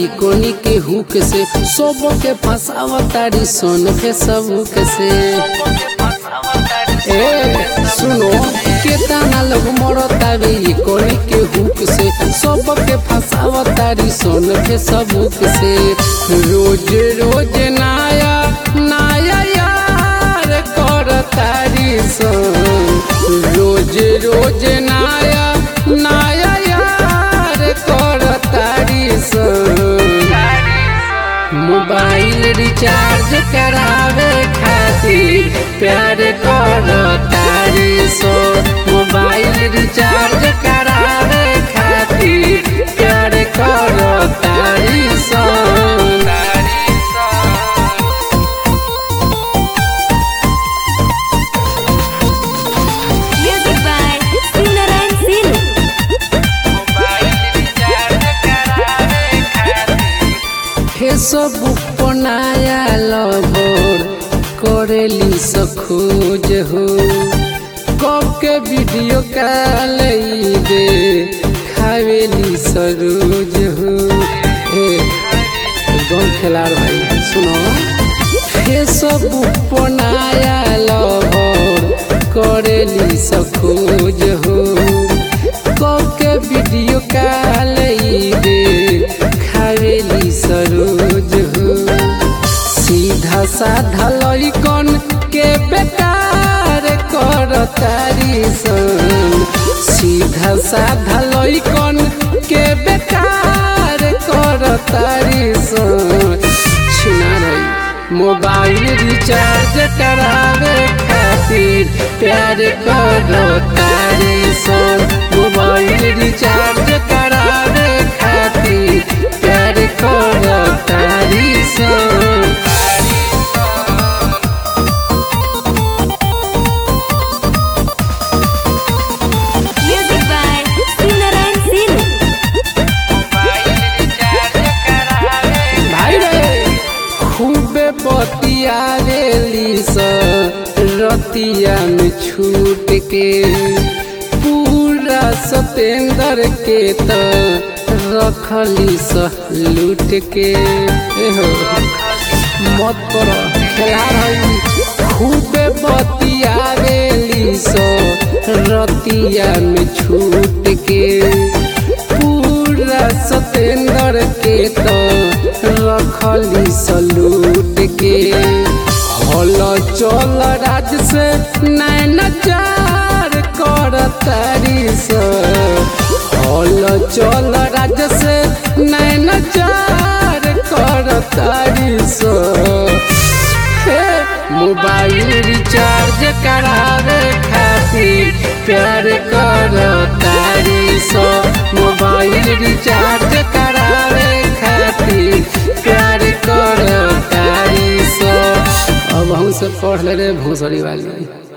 तारी कोनी के हुक से सोबो के फंसाव तारी सोन के सबूक से ए सुनो केतना लोग मरतावे ई कोनी के हुक से सोबो के फंसाव तारी सोन के सबूक से रोज रोज नाया नाया यार कर तारी सोन रोज रोज नाया नाया यार कर तारी सोन मोबाइल रिचार्ज करावे खातिर प्यार करो तारी सो मोबाइल रिचार्ज करावे खातिर प्यार करो तारी सो Music by Sinaran Sinu. Facebook पर नया लवर करेली सखोज हो कब के वीडियो कॉल दे खावेली सरोज हो ए कौन खिलाड़ भाई सुनो फेसबुक पर नया लवर करेली सखोज हो कब के वीडियो कॉल दे खावेली सरोज हो सीधा साधा लइकन के बेकार कर तारी सन सीधा साधा लइकन के बेकार कर तारी सन छिना रही मोबाइल रिचार्ज करावे खातिर प्यार करो तारी सन मोबाइल रिचार्ज करावे खातिर प्यार करो तारी सन Music by Sinaran Sinu. भाई रे खूबे बतिया रेली स रतिया में छूट के पूरा सतेंद्र के त रखली स लूट के एहो मत कर खेला रही खूबे बतिया रेली स रतिया में छूट के पूरा सतेंद्र के तो रखली सलूट के हल चल राज से नैन चार कर तारी से हल चल राज से नैन चार कर तारी से हे, मोबाइल रिचार्ज करावे खातिर प्यार करो तारी सो मोबाइल रिचार्ज करावे खातिर प्यार करो तारी सो अब हम से पढ़ ले रे भोसड़ी वाली